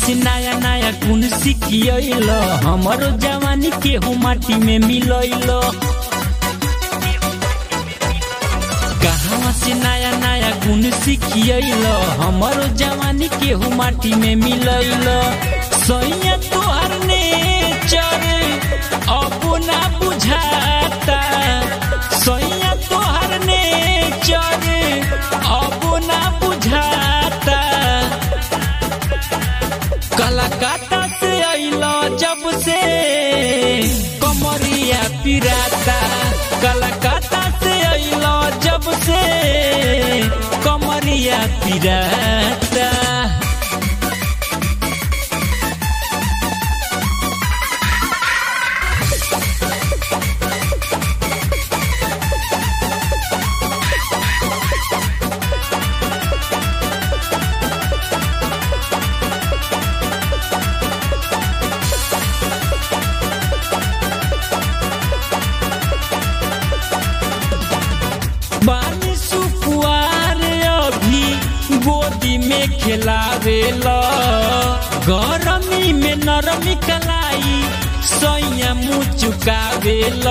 से नया नया गुण सिखियल हमरो जवानी केहू माटी में मिलैल कहवा से नया नया गुण सिखियल हमरो जवानी केहू माटी में मिलैल सैया तोहर ने चरे अपना बुझाता सैया तोहर ने चरे अपना बुझाता कलकत्ता से अइलो जब से कमरिया पिराता कलकत्ता से अइलो जब से कमरिया पिराता बानी सुकुआर अभी गोदी में खिलावेल गरमी में नरमी कलाई सैया मुँह चुकावेल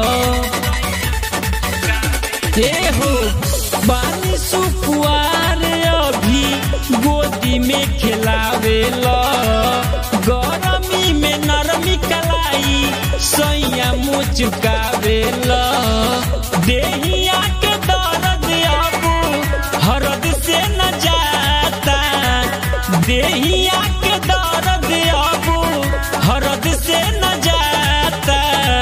हे हो बानी सुकुआर अभी गोदी में खिलावेल गरमी में नरमी कलाई सैया मुँह चुकावेल देहिया के दर्द अब हरद से न जाता देहिया के दर्द अब हरद से न जाता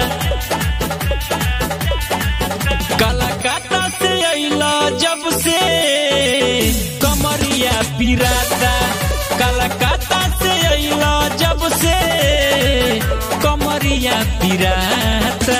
कलकत्ता से अइला जब से कमरिया पिराता कलकत्ता से अइला जब से कमरिया पिराता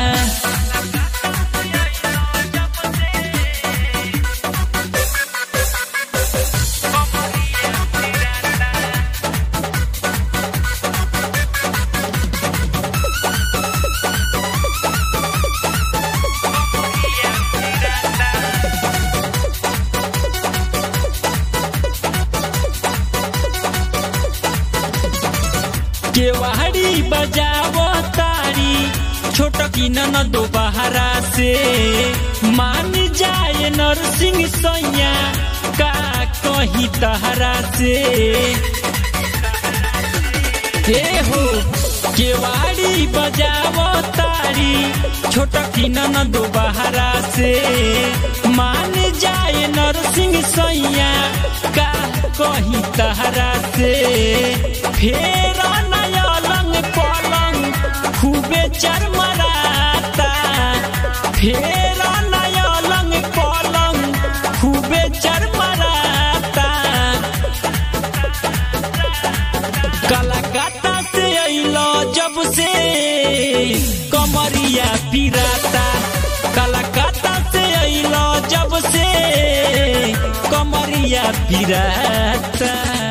केवाड़ी बजावो तारी छोट की न दो बहरा से मान जाए नरसिंह सैया का कही तहरा से हे हो केवाड़ी बजावो तारी छोट की न दो बहरा से मान जाए नरसिंह सैया का कही तहरा से फेर नयलंग पलंग खूबे चरमराता फेर नयलंग पलंग खूबे चरमराता कलकत्ता से अइलो जब से कमरिया पिराता कलकत्ता से अइलो जब से कमरिया पिराता